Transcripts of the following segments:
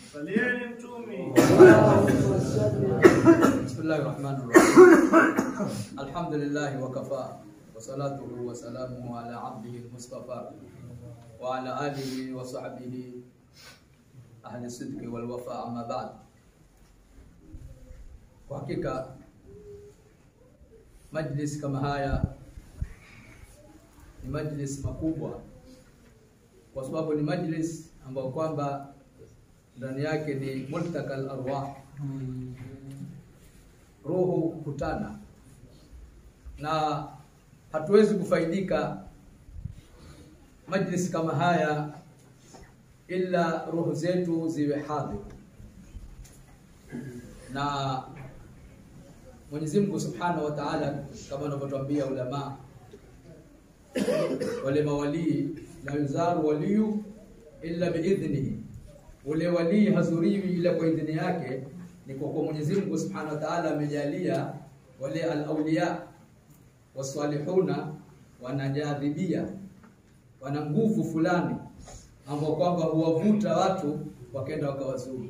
Salieni mtumi. Bismillahi rahmani rahim. Alhamdulillahi wa kafa wa salatuhu wa salamuhu ala abdihi al-mustafa wa ala alihi wa sahbihi ahli sidqi wal wafa amma ba'd. Kwa hakika majlis kama haya ni majlis makubwa, kwa sababu ni majlis ambayo kwamba ndani yake ni multakal arwah roho kukutana, na hatuwezi kufaidika majlis kama haya ila roho zetu ziwe hadhi. Na Mwenyezi Mungu Subhanahu wa Ta'ala, kama wanavyotuambia ulama, wale mawalii la yuzaru waliyu illa biidhnihi, ule walii hazuriwi ila kwa idhini yake ni kwa kuwa Mwenyezi Mungu Subhanahu wa Ta'ala amejalia wale al-awliya wasalihuna wanajadhibia, wana nguvu fulani ambao kwamba huwavuta watu wakenda wakawazuru.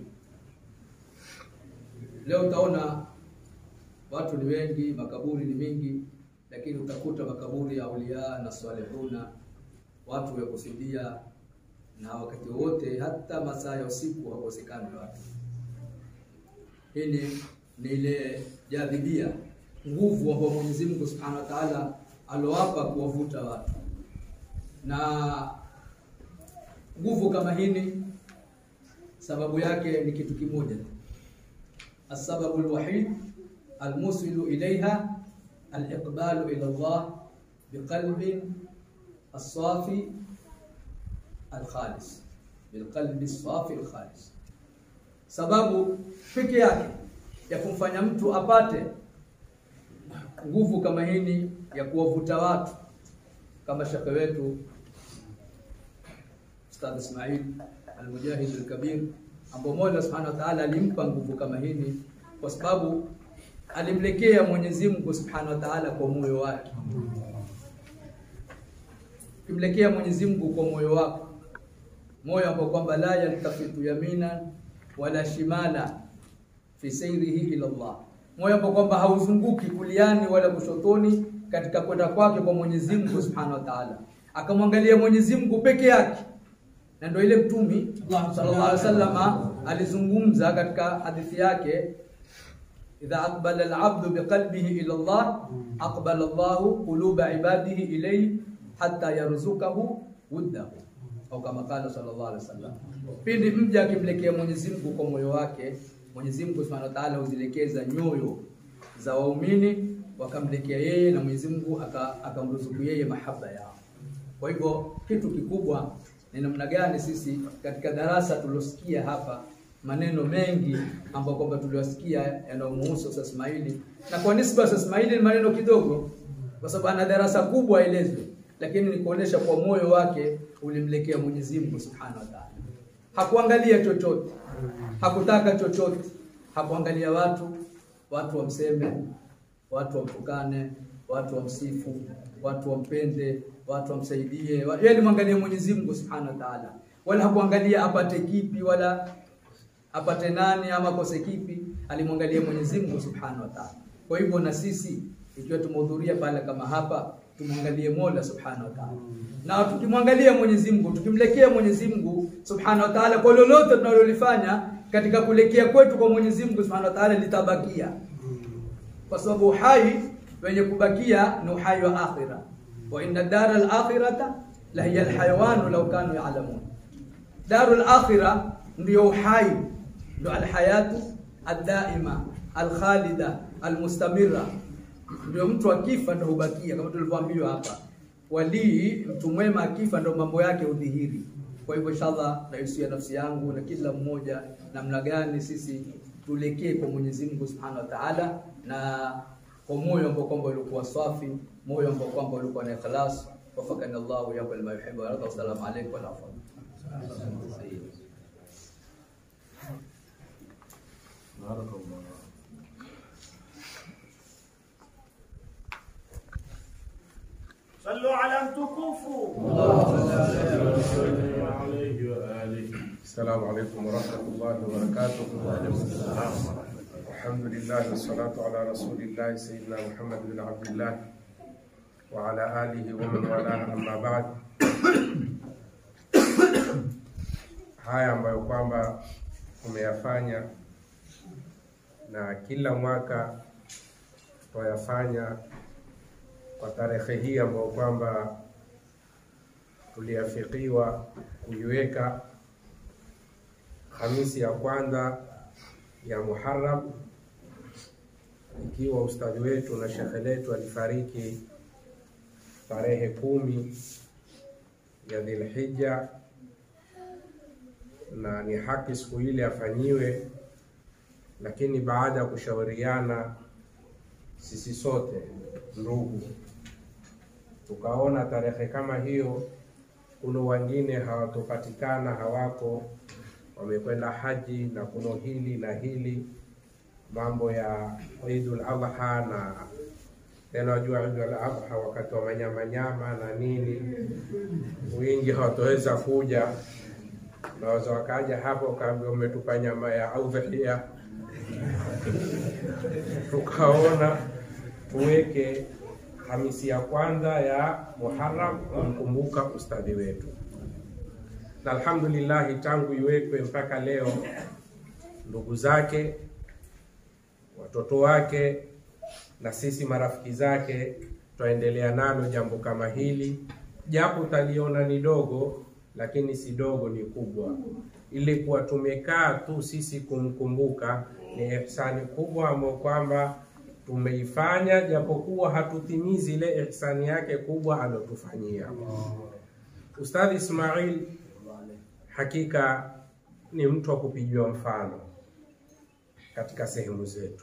Leo utaona watu ni wengi, makaburi ni mingi, lakini utakuta makaburi ya auliya na salihuna watu wakusudia, na wakati wote hata masaa ya usiku hakosekani watu hii ni, ni ile jadhibia nguvu ambayo Mwenyezi Mungu Subhanahu wa Ta'ala alowapa kuwavuta watu, na nguvu kama hili sababu yake ni kitu kimoja tu, asbabu alwahid almusilu ilaiha aliqbalu ila Allah biqalbin الصافي الخالص بالقلب الصافي الخالص sababu peke yake ya kumfanya mtu apate nguvu kama hini ya kuwavuta watu kama shekhe wetu Ustadh Ismail Al-Mujahid Al-Kabir ambao Mola Subhanahu wa Ta'ala alimpa nguvu kama hini kwa sababu alimlekea Mwenyezi Mungu Subhanahu wa Ta'ala kwa moyo wake. Kimlekea Mwenyezi Mungu kwa moyo wako, moyo ambao kwamba la yaltafitu yamina wala shimala fi sayrihi ila Allah, moyo ambao kwamba hauzunguki kuliani wala kushotoni katika kwenda kwake kwa Mwenyezi Mungu Subhanahu wa Ta'ala, akamwangalia Mwenyezi Mungu peke yake. Na ndio ile Mtumi sallallahu alaihi wasallam alizungumza katika hadithi yake, idha aqbala al-abdu biqalbihi ila Allah aqbala Allahu quluba ibadihi ilayhi hatta yarzukahu wuddahu au kama kala sallallahu alaihi wasallam, pindi mja akimlekea Mwenyezi Mungu kwa moyo wake, Mwenyezi Mungu Subhanahu wa Ta'ala huzilekeza nyoyo za waumini wakamlekea yeye, na Mwenyezi Mungu akamruzuku yeye mahaba yao. Kwa hivyo kitu kikubwa ni namna gani sisi katika darasa tulosikia hapa maneno mengi ambayo kwamba tuliwasikia yanayomhusu Ustaz Ismaili, na kwa nisba Ustaz Ismaili ni maneno kidogo, kwa sababu ana darasa kubwa elezwe lakini ni kuonesha kwa moyo wake ulimlekea Mwenyezi Mungu Subhanahu wa Ta'ala. Hakuangalia chochote, hakutaka chochote, hakuangalia watu, watu wamseme, watu wamtukane, watu wamsifu, watu wampende, watu wamsaidie. Yeye alimwangalia Mwenyezi Mungu Subhanahu wa Ta'ala, wala hakuangalia apate kipi wala apate nani ama kose kipi, alimwangalia Mwenyezi Mungu Subhanahu wa Ta'ala. Kwa hivyo na sisi ikiwa tumehudhuria pale kama hapa tumwangalie Mola Subhanahu wa Ta'ala. Na tukimwangalia Mwenyezi Mungu, tukimlekea Mwenyezi Mungu Subhanahu wa Ta'ala kwa lolote tunalolifanya katika kulekea kwetu kwa Mwenyezi Mungu Subhanahu wa Ta'ala litabakia. Kwa sababu uhai wenye kubakia ni uhai wa akhira. Wa inna dara al-akhirata la hiya al-hayawan law kanu ya'lamun. Darul akhira ndio uhai, ndio al-hayatu ad-daima, al-khalida, al-mustamirra ndio mtu akifa ndo hubakia, kama tulivyoambiwa hapa. Walii, mtu mwema akifa ndo mambo yake udhihiri. Kwa hivyo inshallah, nahusia nafsi yangu na kila mmoja, namna gani sisi tulekee kwa Mwenyezi Mungu Subhanahu wa Ta'ala, na kwa moyo ambao kwamba ulikuwa safi, moyo ambao kwamba ulikuwa na ikhlas. Wafakani Allahu yaku lima yuhibbu wa yarda. Wassalamu alaykum wa rahmatullahi Sallu ala mtukufu. Sallallahu alayhi wa alihi السلام عليكم ورحمة الله وبركاته الحمد لله والصلاة على رسول الله سيدنا محمد بن عبد الله وعلى آله ومن والاه أما بعد haya ambayo kwamba tumeyafanya na kila mwaka twayafanya kwa tarehe hii ambayo kwamba tuliafikiwa kuiweka Hamisi ya kwanza ya Muharram, ikiwa ustadhi wetu na shekhe letu alifariki tarehe kumi ya Dhilhija, na ni haki siku ile afanyiwe, lakini baada ya kushauriana sisi sote ndugu, tukaona tarehe kama hiyo, kuna wengine hawatopatikana, hawako wamekwenda haji na kuno hili na hili mambo ya Idul Adha na tena wajua Idul Adha wakati wa manyamanyama na nini, wingi hawatoweza kuja, naweza wakaja hapo wakaambia umetupa nyama ya udhia. Tukaona tuweke Hamisi ya kwanza ya Muharram kumkumbuka ustadhi wetu na alhamdulillahi, tangu iwekwe mpaka leo, ndugu zake, watoto wake na sisi marafiki zake twaendelea nalo jambo kama hili, japo utaliona ni dogo, lakini si dogo, ni kubwa. Ili kuwa tumekaa tu sisi kumkumbuka ni ihsani kubwa ambayo kwamba tumeifanya, japokuwa hatutimizi ile ihsani yake kubwa alotufanyia Ustadhi Ismail hakika ni mtu wa kupigiwa mfano katika sehemu zetu,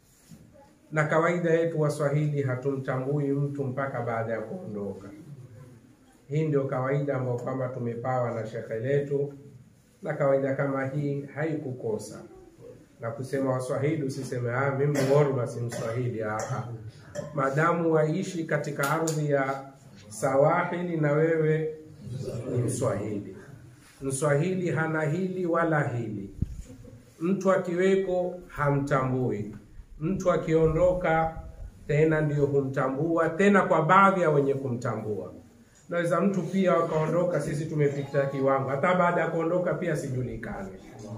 na kawaida yetu Waswahili hatumtambui mtu mpaka baada ya kuondoka. Hii ndio kawaida ambayo kwamba tumepawa na shekhe letu, na kawaida kama hii haikukosa na kusema Waswahili usiseme ah, mimi Worma si Mswahili. Ah, madamu waishi katika ardhi ya Sawahili na wewe ni Mswahili. Mswahili hana hili wala hili. Mtu akiweko hamtambui, mtu akiondoka tena ndio humtambua, tena kwa baadhi ya wenye kumtambua. Naweza mtu pia wakaondoka, sisi tumepita kiwango, hata baada ya kuondoka pia sijulikane.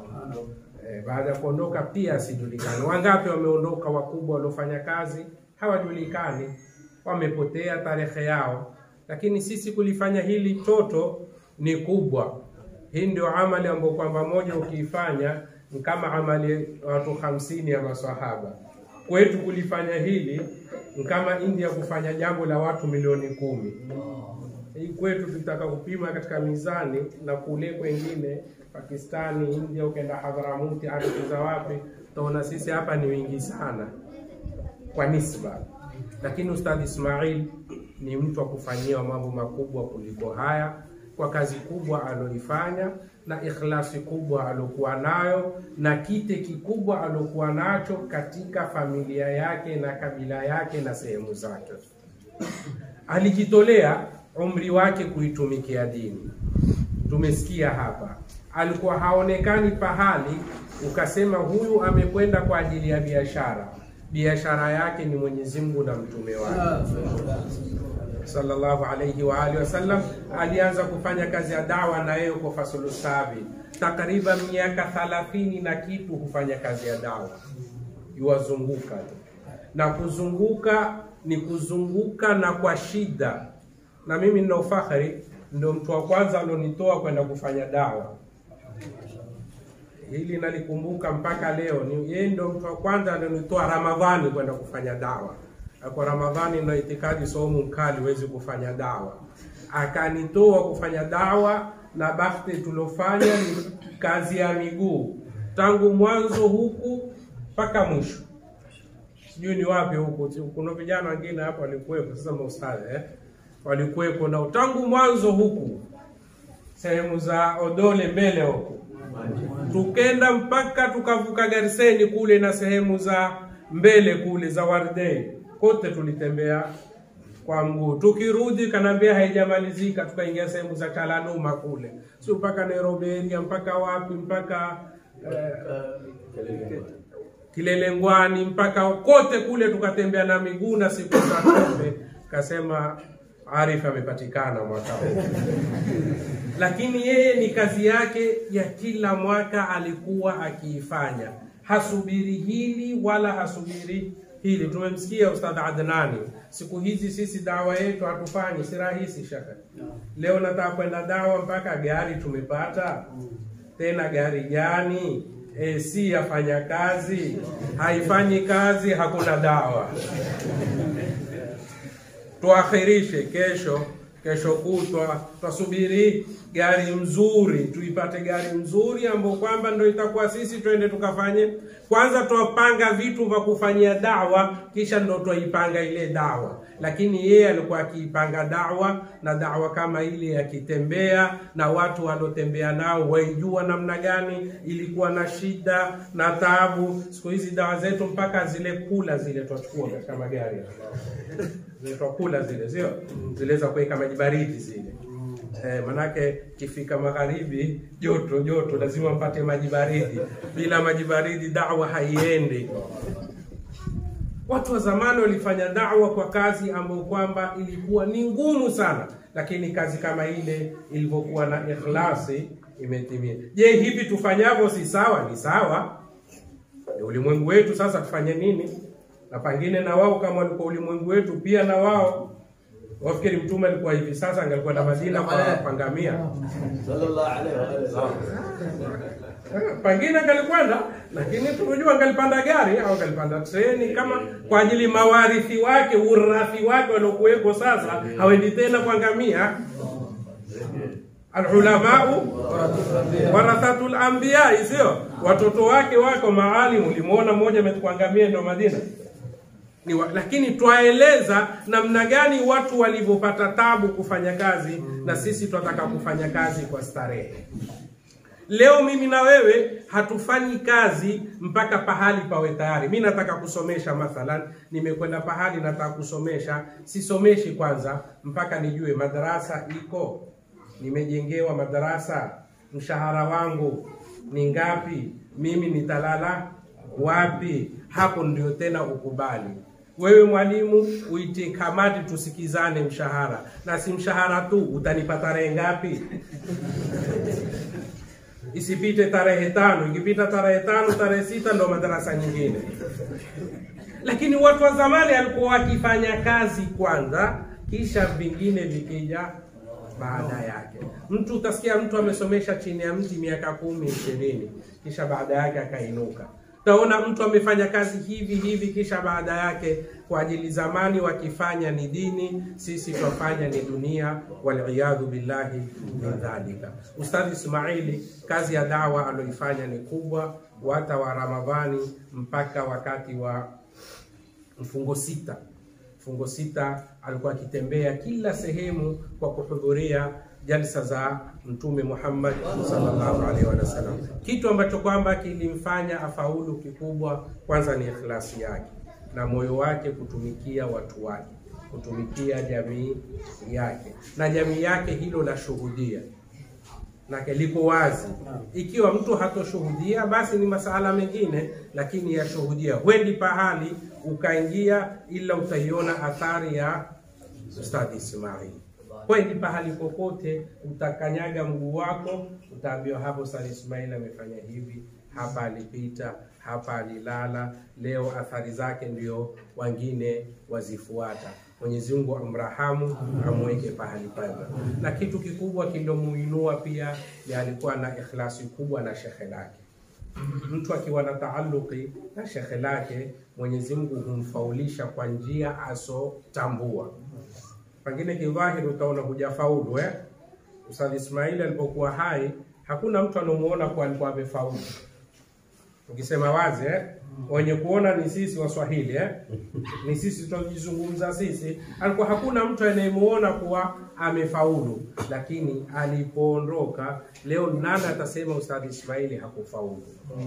E, baada ya kuondoka pia sijulikane. Wangapi wameondoka wakubwa waliofanya kazi hawajulikani, wamepotea tarehe yao, lakini sisi kulifanya hili toto ni kubwa. Hii ndio amali ambayo kwamba moja ukiifanya ni kama amali watu hamsini ya maswahaba. Kwetu kulifanya hili ni kama India kufanya jambo la watu milioni kumi. Hii kwetu tutaka kupima katika mizani na kule kwengine Pakistani, India, ukenda Hadharamuti, ardhi za wapi, utaona sisi hapa ni wingi sana kwa nisba, lakini Ustadhi Ismail ni mtu wa kufanyiwa mambo makubwa kuliko haya kwa kazi kubwa aloifanya na ikhlasi kubwa alokuwa nayo na kite kikubwa alokuwa nacho katika familia yake na kabila yake na sehemu zake. Alijitolea umri wake kuitumikia dini. Tumesikia hapa, alikuwa haonekani pahali ukasema huyu amekwenda kwa ajili ya biashara. Biashara yake ni Mwenyezi Mungu na mtume wake sallallahu alayhi wa alihi wasallam. Alianza kufanya kazi ya dawa na yeye kwa Fasulu Sabi, takriban miaka thalathini na kitu hufanya kazi ya dawa, yuwazunguka tu, na kuzunguka ni kuzunguka na kwa shida. Na mimi nina ufahari, ndio mtu wa kwanza alionitoa kwenda kufanya dawa hili nalikumbuka mpaka leo. Ni yeye ndio mtu wa kwanza alionitoa Ramadhani kwenda kufanya dawa kwa Ramadhani na itikadi somu mkali huwezi kufanya dawa, akanitoa kufanya dawa, na bahati tuliofanya ni kazi ya miguu tangu mwanzo huku mpaka mwisho. Sijui ni wapi huku, kuna vijana wengine hapa walikuwepo, sasa maustadhi eh, walikuwepo nao tangu mwanzo huku sehemu za Odole mbele huku, tukenda mpaka tukavuka Gariseni kule na sehemu za mbele kule za Wardei kote tulitembea kwa mguu. Tukirudi kanaambia haijamalizika, tukaingia sehemu za Chalanuma kule, sio mpaka Nairobi area, mpaka wapi, mpaka eh, Kilelengwani, mpaka kote kule tukatembea na miguu na siku za kombe. Kasema Arif amepatikana mwaka huu lakini yeye ni kazi yake ya kila mwaka alikuwa akiifanya, hasubiri hili wala hasubiri hili. Tumemsikia Ustadh Adnani, siku hizi sisi dawa yetu hatufanyi, si rahisi shaka. Leo nataka kwenda dawa mpaka gari tumepata, tena gari gani? AC yafanya kazi, haifanyi kazi, hakuna dawa tuakhirishe kesho kesho kutwa twasubiri gari mzuri tuipate gari mzuri ambayo kwamba ndo itakuwa sisi twende tukafanye kwanza twapanga vitu vya kufanyia dawa kisha ndo twaipanga ile dawa lakini yeye alikuwa akiipanga dawa na dawa kama ile akitembea na watu waliotembea nao waijua namna gani ilikuwa na shida na taabu siku hizi dawa zetu mpaka zile kula zile twachukua katika magari zinaitwa kula zile sio zile za kuweka maji baridi zile eh, manake kifika magharibi joto joto lazima mpate maji baridi bila maji baridi dawa haiendi watu wa zamani walifanya dawa kwa kazi ambayo kwamba ilikuwa ni ngumu sana lakini kazi kama ile ilivyokuwa na ikhlasi imetimia je hivi tufanyavyo si sawa ni sawa ni ulimwengu wetu sasa tufanye nini na pengine na wao kama walikuwa ulimwengu wetu pia na wao wafikiri mtume alikuwa hivi sasa angalikwenda Madina kwa pangamia sallallahu alaihi wa alihi pengine angalikwenda lakini tunajua angalipanda gari au angalipanda treni kama kwa ajili mawarithi wake urathi wake waliokuweko sasa hawendi tena kwa ngamia alulamau warathatul anbiya sio watoto wake wako maalimu ulimuona mmoja ametukuangamia ndo Madina ni wa, lakini twaeleza namna gani watu walivyopata tabu kufanya kazi na sisi twataka kufanya kazi kwa starehe leo mimi na wewe hatufanyi kazi mpaka pahali pawe tayari mi nataka kusomesha mathalan nimekwenda pahali nataka kusomesha sisomeshi kwanza mpaka nijue madarasa iko nimejengewa madarasa mshahara wangu ni ngapi mimi nitalala wapi hapo ndio tena ukubali wewe mwalimu uite kamati tusikizane mshahara na si mshahara tu utanipa tarehe ngapi isipite tarehe tano ikipita tarehe tano tarehe sita ndo madarasa nyingine lakini watu wa zamani alikuwa wakifanya kazi kwanza kisha vingine vikija baada yake mtu utasikia mtu amesomesha chini ya mti miaka kumi ishirini kisha baada yake akainuka utaona mtu amefanya kazi hivi hivi kisha baada yake kwa ajili zamani wakifanya ni dini sisi twafanya ni dunia waliyadhu billahi min dhalika ustadhi ismaili kazi ya dawa aloifanya ni kubwa wata wa ramadhani mpaka wakati wa mfungo sita mfungo sita alikuwa akitembea kila sehemu kwa kuhudhuria jalsa za mtume Muhammad sallallahu alaihi wasallam, kitu ambacho kwamba kilimfanya afaulu kikubwa, kwanza ni ikhlasi yake na moyo wake kutumikia watu wake, kutumikia jamii yake, na jamii yake hilo la shuhudia nake liko wazi. Ikiwa mtu hatoshuhudia, basi ni masala mengine, lakini yashuhudia. Huendi pahali ukaingia, ila utaiona athari ya Ustadhi Ismail kwendi pahali popote utakanyaga mguu wako utaambiwa hapo Ustadhi Ismail amefanya hivi hapa alipita hapa alilala leo athari zake ndio wengine wazifuata Mwenyezi Mungu amrahamu amweke pahali pema na kitu kikubwa kilomuinua pia ni alikuwa na ikhlasi kubwa na shekhe lake mtu akiwa na taaluki na shekhe lake Mwenyezi Mungu humfaulisha kwa njia asotambua pengine kidhahiri utaona hujafaulu eh? Ustadh Ismail alipokuwa hai hakuna mtu anamuona kuwa alikuwa amefaulu. Ukisema wazi eh? wenye kuona ni sisi Waswahili eh? ni sisi tunajizungumza sisi. Alikuwa hakuna mtu anayemuona kuwa amefaulu, lakini alipoondoka leo, nani atasema Ustadhi Ismaili hakufaulu?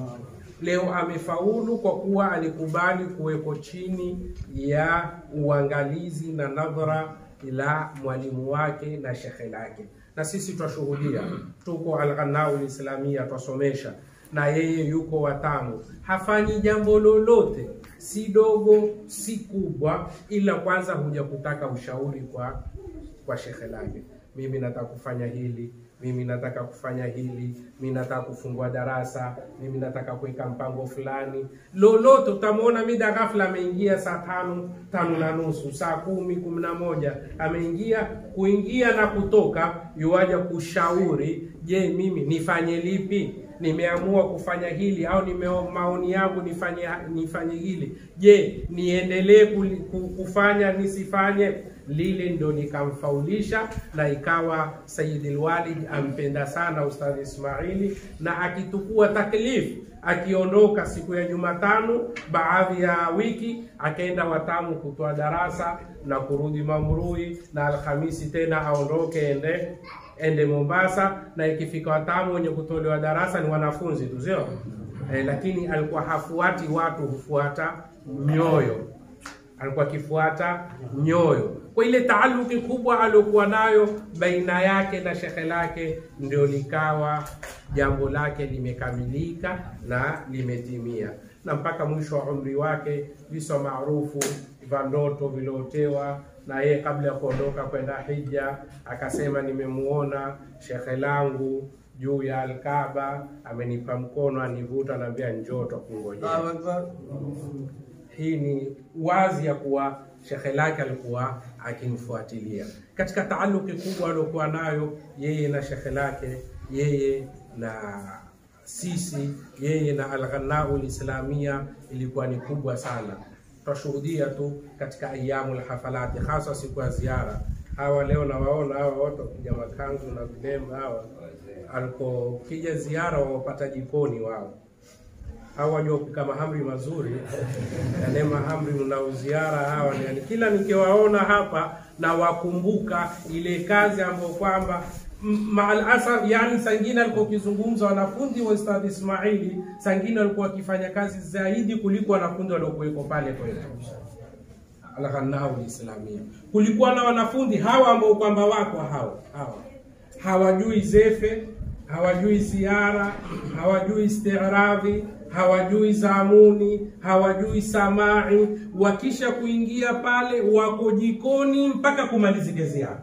Leo amefaulu kwa kuwa alikubali kuweko chini ya uangalizi na nadhara la mwalimu wake na shekhe lake, na sisi twashuhudia, tuko Alghanau Lislamia twasomesha na yeye yuko watamu, hafanyi jambo lolote, si dogo si kubwa, ila kwanza huja kutaka ushauri kwa kwa shekhe lake. Mimi nataka kufanya hili, mimi nataka kufanya hili, mimi nataka kufungua darasa, mimi nataka kuweka mpango fulani, lolote. Utamwona mida ghafla ameingia saa tano tano na nusu, saa kumi kumi na moja ameingia, kuingia na kutoka, yuaja kushauri, je, mimi nifanye lipi? nimeamua kufanya hili au nime maoni yangu nifanye nifanye hili, je, niendelee kuli- ku- kufanya nisifanye lile? Ndo nikamfaulisha na ikawa Sayyidul Walid ampenda sana Ustadhi Ismaili, na akitukua taklif akiondoka siku ya Jumatano baadhi ya wiki akaenda Watamu kutoa darasa na kurudi Mamrui, na Alhamisi tena aondoke ende ende Mombasa, na ikifika Watamu wenye kutolewa darasa ni wanafunzi tu, sio eh, lakini alikuwa hafuati watu, hufuata mioyo alikuwa akifuata nyoyo. Kwa ile taaluki kubwa aliokuwa nayo baina yake na shekhe lake, ndio likawa jambo lake limekamilika na limetimia, na mpaka mwisho wa umri wake visa maarufu vya ndoto viliotewa na yeye kabla ya kuondoka kwenda hija, akasema nimemuona shekhe langu juu ya Alkaaba, amenipa mkono, anivuta, anaambia njoo tukungojea. Hii ni wazi ya kuwa shekhe lake alikuwa akimfuatilia katika taaluki kubwa aliokuwa nayo yeye na shekhe lake, yeye na sisi, yeye na Alghanau Lislamia ilikuwa ni kubwa sana. Tutashuhudia tu katika ayamu lhafalati, hasa siku ya ziara. Hawa leo nawaona hawa wote wakija makanzu na vilemba hawa, alikokija ziara wawapata jikoni wao hawa wajua kupika mahamri mazuri, yale mahamri mnauziara hawa ni yani, kila nikiwaona hapa na wakumbuka ile kazi ambayo kwamba m- maal asaf, yani sangine alikuwa ukizungumza wanafunzi wa Ustadh Ismaili, sangine walikuwa wakifanya kazi zaidi kuliko wanafunzi waliokuweko pale kwetu Alghanau Lislamia. Kulikuwa na wanafunzi hawa ambao kwamba wako hawa hawa hawajui zefe, hawajui ziara, hawajui istiradhi, hawajui zamuni, hawajui samai. Wakisha kuingia pale, wako jikoni mpaka kumalizike ziara.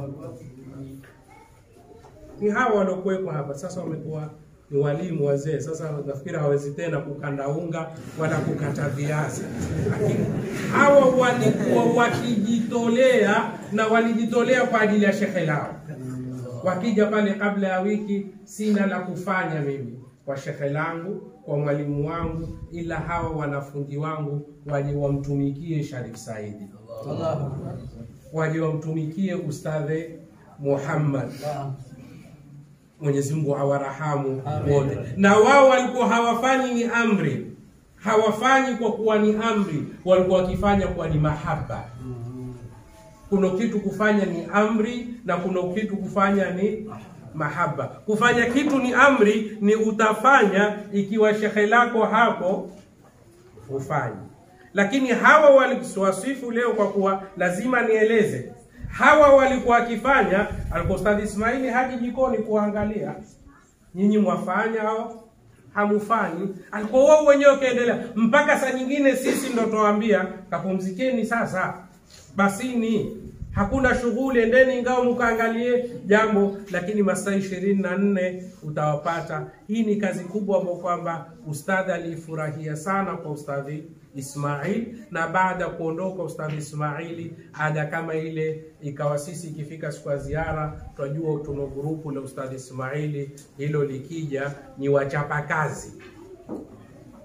Ni hawa waliokuwepo hapa sasa, wamekuwa ni walimu wazee. Sasa nafikiri hawezi tena kukanda unga wala kukata viazi, lakini hawa walikuwa wakijitolea na walijitolea kwa ajili ya shekhe lao wakija pale kabla ya wiki, sina la kufanya mimi kwa shekhe langu, kwa mwalimu wangu, ila hawa wanafunzi wangu waje wamtumikie Sharif Saidi, waje wamtumikie Ustadhe Muhammad. Mwenyezi Mungu awarahamu wote. Na wao walikuwa hawafanyi ni amri, hawafanyi kwa kuwa ni amri, walikuwa wakifanya kwa ni mahaba kuna kitu kufanya ni amri na kuna kitu kufanya ni mahaba. Kufanya kitu ni amri, ni utafanya ikiwa shekhe lako hapo ufanye. Lakini hawa waliwasifu leo kwa kuwa lazima nieleze, hawa walikuwa wakifanya, alikuwa Ustadhi Ismaili haji jikoni kuangalia nyinyi mwafanya au hamufanyi. Alikuwa wao wenyewe kaendelea mpaka saa nyingine sisi ndo tuwaambia kapumzikeni sasa basini hakuna shughuli, endeni ingawa mkaangalie jambo, lakini masaa ishirini na nne utawapata. Hii ni kazi kubwa ambayo kwamba ustadhi aliifurahia sana kwa ustadhi Ismail, na baada ya kuondoka ustadhi Ismaili ada kama ile ikawa sisi ikifika siku ya ziara, twajua tuna grupu la ustadhi Ismaili, hilo likija ni wachapa kazi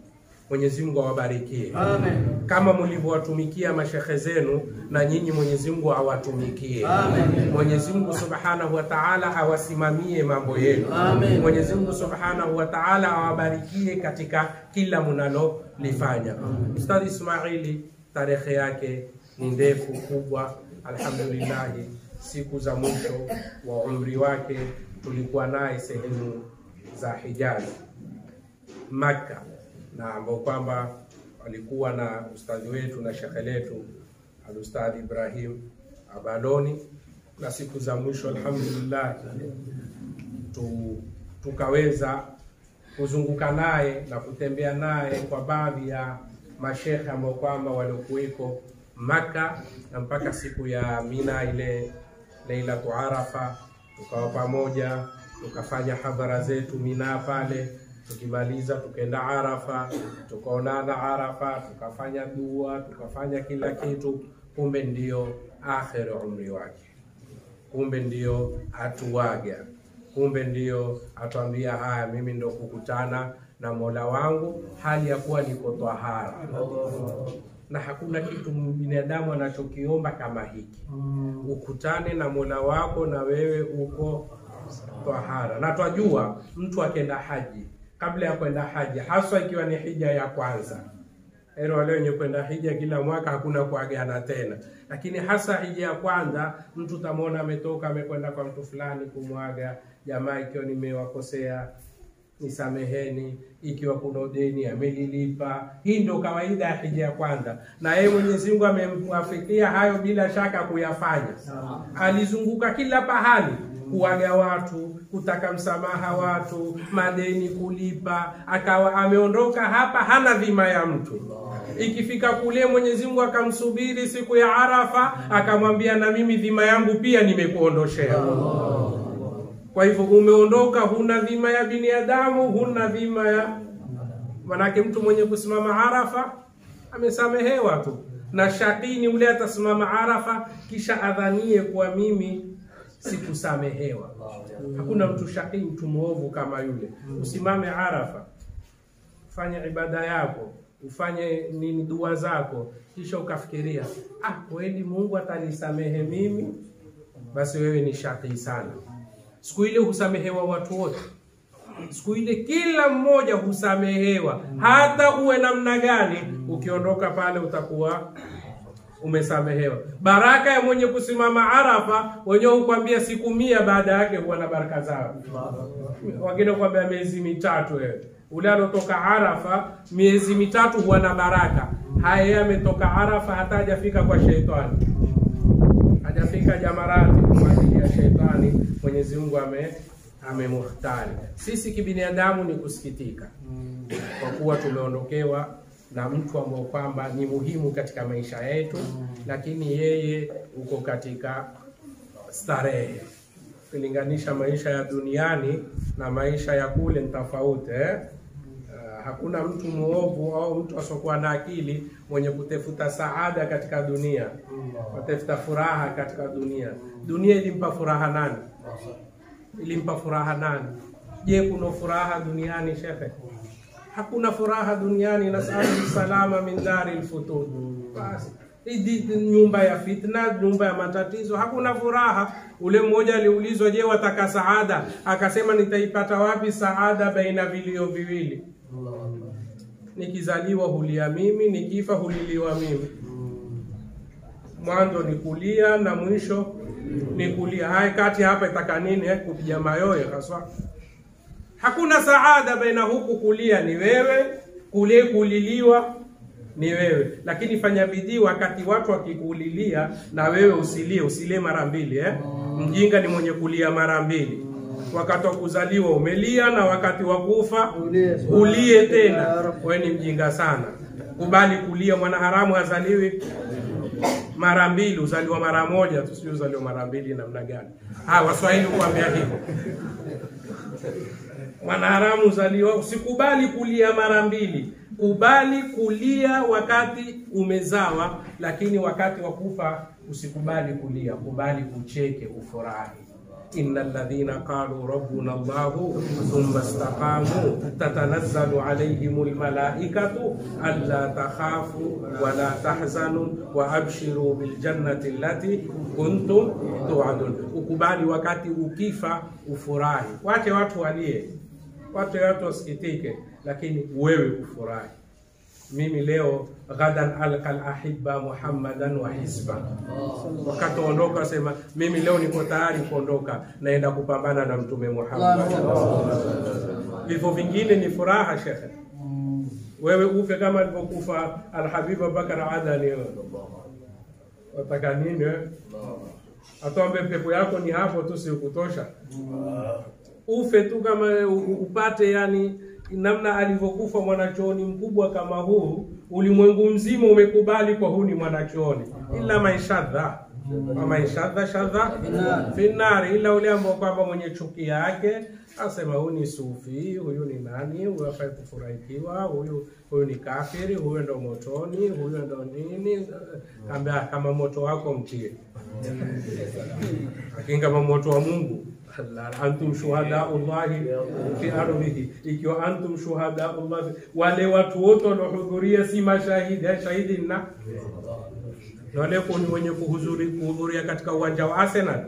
Mwenyezi Mungu awabarikie Amen. kama mlivyowatumikia mashekhe zenu, na nyinyi Mwenyezi Mungu awatumikie. Amen. Mwenyezi Mungu Subhanahu wa Ta'ala awasimamie mambo yenu. Amen. Mwenyezi Mungu Subhanahu wa Ta'ala awabarikie katika kila mnalolifanya. Ustadh Ismaili, tarehe yake ni ndefu kubwa, alhamdulillah. Siku za mwisho wa umri wake tulikuwa naye sehemu za Hijazi, Makka, na ambao kwamba walikuwa na ustadhi wetu na shekhe letu Alustadhi Ibrahim Abaloni, na siku za mwisho alhamdulillah tu, tukaweza kuzunguka naye na kutembea naye kwa baadhi ya mashekhe ambao kwamba waliokuweko Maka na mpaka siku ya Mina ile Lailatu Arafa, tukawa pamoja tukafanya hadhara zetu Mina pale, tukimaliza tukaenda Arafa, tukaonana Arafa, tukafanya dua, tukafanya kila kitu. Kumbe ndiyo akhir umri wake, kumbe ndiyo atuwaga, kumbe ndiyo atuambia haya, mimi ndo kukutana na Mola wangu hali ya kuwa niko twahara na hakuna kitu binadamu anachokiomba kama hiki, ukutane na Mola wako na wewe uko twahara. Na twajua mtu akenda haji, kabla ya kwenda haji, haswa ikiwa ni hija ya kwanza Ero wale wenye kwenda hija kila mwaka hakuna kuagana tena, lakini hasa hija ya kwanza, mtu tamwona ametoka amekwenda kwa mtu fulani kumwaga jamaa, ikiwa nimewakosea nisameheni, ikiwa kuna deni amelilipa. Hii ndio kawaida ya hija ya kwanza, na yeye Mwenyezi Mungu amemwafikia hayo bila shaka kuyafanya. Alizunguka kila pahali kuwaga watu, kutaka msamaha watu, madeni kulipa, akawa ameondoka hapa hana dhima ya mtu. Ikifika kule Mwenyezi Mungu akamsubiri siku ya Arafa, akamwambia na mimi dhima yangu pia nimekuondoshea. Kwa hivyo umeondoka, huna dhima ya binadamu, huna dhima ya manake. Mtu mwenye kusimama Arafa amesamehewa tu, na shakini ule atasimama Arafa kisha adhanie kuwa mimi sikusamehewa. Hakuna mtu shakii, mtu mwovu kama yule. Usimame Arafa, ufanye ibada yako, ufanye nini, dua zako, kisha ukafikiria, ah, kweli Mungu atanisamehe mimi, basi wewe ni shakii sana. Siku ile husamehewa watu wote, siku ile kila mmoja husamehewa, hata uwe namna gani. Ukiondoka pale utakuwa umesamehewa. Baraka ya mwenye kusimama Arafa, wenyewe hukwambia siku mia baada yake huwa na baraka zao. Wengine hukwambia miezi mitatu. Wewe ule alotoka Arafa miezi mitatu huwa na baraka. Haya, yeye ametoka Arafa hata hajafika kwa sheitani, hajafika jamarati kwa ajili ya sheitani. Mwenyezi Mungu ame amemuhtari. Sisi kibinadamu ni kusikitika kwa kuwa tumeondokewa na mtu ambao kwamba ni muhimu katika maisha yetu, lakini yeye uko katika starehe. Ukilinganisha maisha ya duniani na maisha ya kule ni tofauti eh? Uh, hakuna mtu muovu au mtu asiokuwa na akili mwenye kutafuta saada katika dunia, kutafuta furaha katika dunia. Dunia ilimpa furaha nani? Ilimpa furaha nani? Je, kuna furaha duniani shekhe? Hakuna furaha duniani. Nasalu salama min dari lfutur. Basi hii nyumba ya fitna, nyumba ya matatizo, hakuna furaha. Ule mmoja aliulizwa, je, wataka saada? Akasema, nitaipata wapi saada baina vilio viwili? Nikizaliwa hulia mimi, nikifa huliliwa mimi. Mwanzo ni kulia na mwisho ni kulia. Haya, kati hapa itaka nini? Eh, kupiga mayowe haswa Hakuna saada baina huku kulia ni wewe, kule kuliliwa ni wewe. Lakini fanya bidii, wakati watu wakikulilia na wewe usilie, usilie mara mbili eh? Mjinga ni mwenye kulia mara mbili. Wakati wa kuzaliwa umelia na wakati wa kufa ulie tena, wewe ni mjinga sana. Kubali kulia. Mwanaharamu hazaliwi mara mbili, uzaliwa mara moja tu, sio uzaliwa mara mbili namna gani? Ah, Waswahili huambia hivyo Mwanaharamu uzaliwa. Usikubali kulia mara mbili, kubali kulia wakati umezawa, lakini wakati wa kufa usikubali kulia, kubali kucheke, ufurahi. inna alladhina qalu rabbuna Allahu thumma istaqamu tatanazzalu alayhim almalaikatu alla takhafu wa la tahzanu wa abshiru biljannati allati kuntum tu'adun. Ukubali wakati ukifa ufurahi, wache watu walie, wache watu wasikitike, lakini wewe ufurahi. Mimi leo ghadan alqa alahibba muhammadan wa hisba, wakati ondoka sema mimi leo niko tayari kuondoka, naenda kupambana na mtume Muhammad. Vifo vingine ni furaha, shekhe. Wewe ufe kama alivyokufa Alhabib Abubakar Adani, wataka nini? wewe? Atuambe pepo yako ni hapo tu, si kutosha ufe tu kama u- u- upate yani namna alivyokufa mwanachuoni mkubwa kama huu, ulimwengu mzima umekubali kwa huu ni mwanachuoni, ila maishadha maishadha shadha finari, ila ule ambao kwamba mwenye chuki yake asema huyu ni sufi, huyu ni nani, huyu hafai kufurahikiwa, huyu huyu ni kafiri, huyu ndo motoni, huyu ndo nini. Kaambia kama moto wako mtie, lakini kama moto wa Mungu Allah, antum shuhadaullahi fi ardhihi, ikiwa antum shuhadaullahi, wale watu wote waliohudhuria si mashahidi. Eh, Shahidi na na wale ni wenye kuhudhuri- kuhudhuria katika uwanja wa Arsenal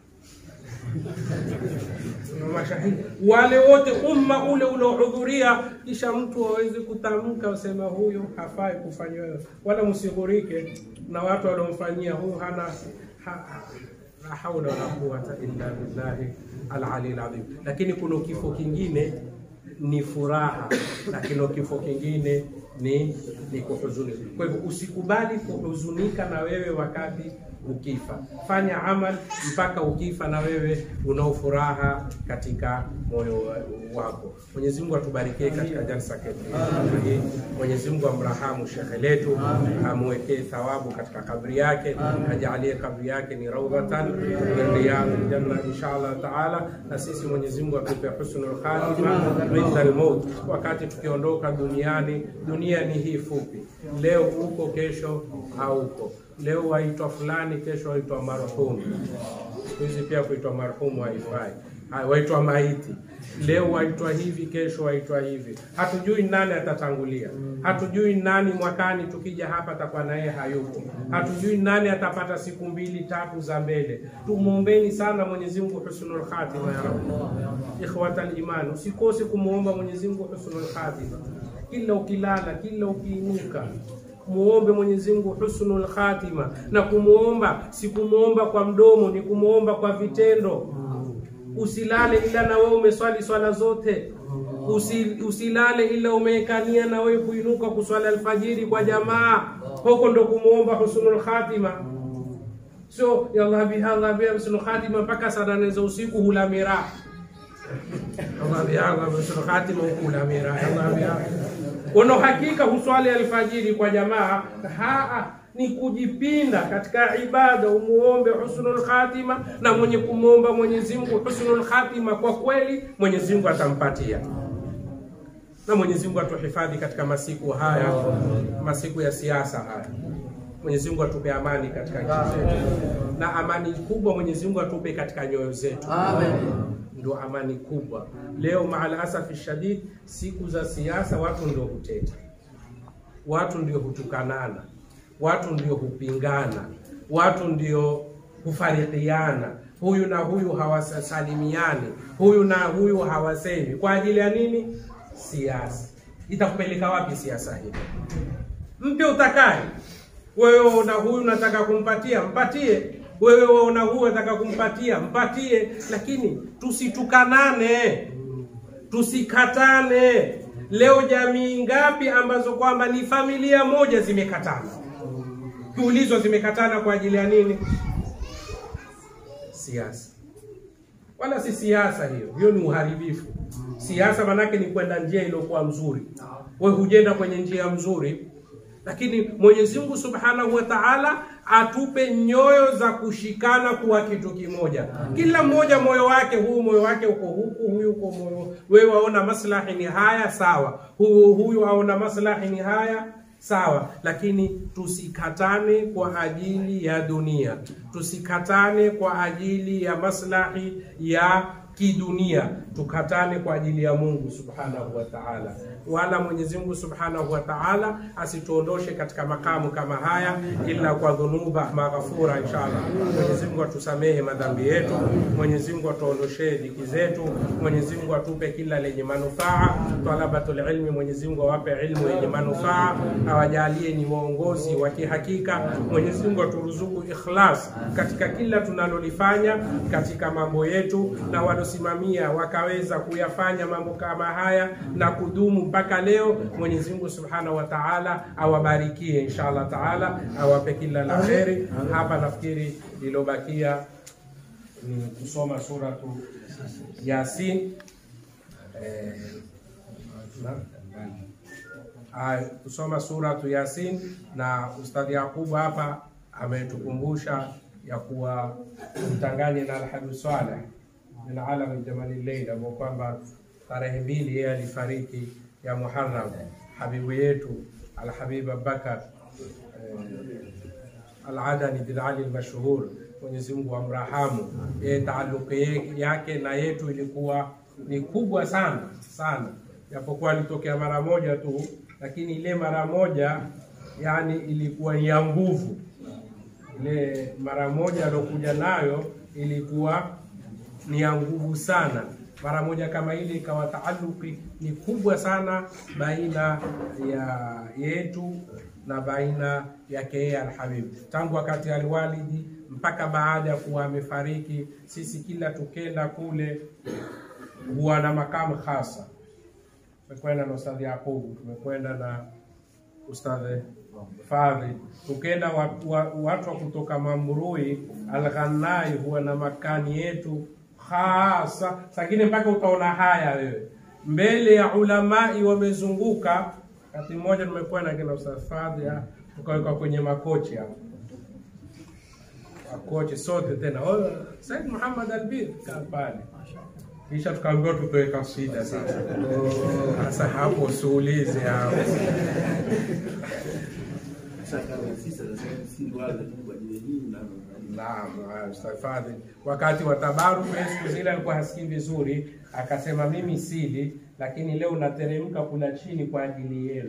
na mashahidi wale wote, umma ule uliohudhuria, kisha mtu awezi kutamka usema huyu hafai kufanywa, wala msighurike na watu waliomfanyia huyu hana ha, ha, la haula wala quwata illa billahi al-ali al-azim. Lakini kuna kifo kingine ni furaha, lakini kifo kingine ni ni kuhuzunika. Kwa hivyo usikubali kuhuzunika na wewe wakati ukifa. Fanya amal mpaka ukifa na wewe unao furaha katika moyo wa- wako. Mwenyezi Mungu atubarikie katika jalsa yetu hii. Mwenyezi Mungu amrahamu shekhe letu, amwekee thawabu katika kabri yake, ajalie kabri yake ni raudhatan min riyadil janna inshallah taala, na sisi Mwenyezi Mungu atupe husnul khatima inda al-maut, wakati tukiondoka duniani. Dunia ni hii fupi, leo uko, kesho hauko. Leo waitwa fulani, kesho waitwa marhumu. Siku hizi pia kuitwa marhumu haifai, Hai, waitwa maiti. Leo waitwa hivi, kesho waitwa hivi. Hatujui nani atatangulia, hatujui nani mwakani tukija hapa atakuwa naye hayupo, hatujui nani atapata siku mbili tatu za mbele. Tumwombeni sana Mwenyezi Mungu husnul khatima ya rabbi. Ikhwatal iman, usikose kumwomba Mwenyezi Mungu husnul khatima kila ukilala, kila ukiinuka muombe Mwenyezi Mungu husnul khatima, na kumuomba si kumuomba kwa mdomo, ni kumuomba kwa vitendo. Usilale ila na wewe umeswali swala zote. Usi, usilale ila umeekania na wewe kuinuka kuswali alfajiri kwa jamaa, huko ndo kumuomba husnul khatima. Sio ya Allah bihadha bi husnul khatima mpaka saa nane za usiku hula miraa Allah bihadha bi husnul khatima hukula miraa Allah bihadha Una hakika huswali alfajiri kwa jamaa, haa ni kujipinda katika ibada, umuombe husnul khatima, na mwenye kumwomba Mwenyezi Mungu husnul khatima kwa kweli, Mwenyezi Mungu atampatia. Na Mwenyezi Mungu atuhifadhi katika masiku haya, masiku ya siasa haya. Mwenyezi Mungu atupe amani katika nchi zetu, na amani kubwa Mwenyezi Mungu atupe katika nyoyo zetu Amen. ndio amani kubwa. Leo maal asafi shadid, siku za siasa watu ndio huteta, watu ndio hutukanana, watu ndio hupingana, watu ndio hufarikiana, huyu na huyu hawasalimiani, huyu na huyu hawasemi. Kwa ajili ya nini? Siasa. Itakupeleka wapi siasa hii? Mpe utakaye wewe, na huyu unataka kumpatia, mpatie wewe waona huyu unataka kumpatia mpatie, lakini tusitukanane, tusikatane. Leo jamii ngapi ambazo kwamba ni familia moja zimekatana? Kiulizwa zimekatana kwa ajili ya nini? Siasa. Wala si siasa hiyo, hiyo ni uharibifu. Siasa manake ni kwenda njia iliyokuwa mzuri, wewe hujenda kwenye njia mzuri lakini Mwenyezi Mungu Subhanahu wa Ta'ala atupe nyoyo za kushikana kuwa kitu kimoja. Kila mmoja moyo wake, huu moyo wake uko huku, huyu uko moyo, wewe waona maslahi ni haya sawa, huyu huyu aona maslahi ni haya sawa, lakini tusikatane kwa ajili ya dunia, tusikatane kwa ajili ya maslahi ya kidunia, tukatane kwa ajili ya Mungu subhanahu wa ta'ala. Wala Mwenyezi Mungu subhanahu wa ta'ala asituondoshe katika makamu kama haya, ila kwa dhunuba maghfura, inshallah. Mwenyezi Mungu atusamehe madhambi yetu, Mwenyezi Mungu atuondoshee dhiki zetu, Mwenyezi Mungu atupe kila lenye manufaa. Talabatul ilmi, Mwenyezi Mungu awape ilmu yenye manufaa, awajalie ni waongozi wa kihakika. Mwenyezi Mungu aturuzuku ikhlas katika kila tunalolifanya katika mambo yetu, na walosimamia wakaweza kuyafanya mambo kama haya na kudumu mpaka leo. Mwenyezi Mungu Subhanahu wa Ta'ala awabarikie inshallah taala, awape kila la kheri. Hapa nafikiri lilobakia ni kusoma suratu Yasin eh, na- Ah, kusoma suratu Yasin na Ustadhi Yakubu hapa ametukumbusha ya kuwa mtanganye na Alhabibu Saleh min alami jamali leil, ambao kwamba tarehe mbili yeye alifariki ya Muharram, habibu yetu Alhabib Abubakar eh, Aladani bin Ali Almashhur, Mwenyezi Mungu amrahamu. Yeye taaluki ye- yake na yetu ilikuwa ni kubwa sana sana, japokuwa alitokea mara moja tu, lakini ile mara moja yani ilikuwa ni ya nguvu. Ile mara moja alokuja nayo ilikuwa ni ya nguvu sana. Mara moja kama ile ikawa taaluki ni kubwa sana baina ya yetu na baina yake yeye Alhabib, tangu wakati alwalidi mpaka baada ya kuwa amefariki. Sisi kila tukenda kule huwa na makamu hasa. Tumekwenda na Ustadhi Yakubu, tumekwenda na Ustadhi Fadhi, tukenda watu wa, watu wa kutoka Mamrui Alghanai huwa na makani yetu hasa, sakini mpaka utaona haya wewe mbele ya ulamai wamezunguka. Wakati mmoja tumekwenda kina Ustadh Fadhi, ah, tukawekwa kwenye makochi hapo makochi sote tena, oh, Said Muhammad Albir kaa pale kisha tukaambiwa tutoe kasida sasa. Sasa hapo usiulize hapo. Naam, ah, Ustadh Fadhil, wakati wa tabaruku yeye siku zile alikuwa hasikii vizuri, akasema mimi sili, lakini leo nateremka kula chini kwa ajili yenu.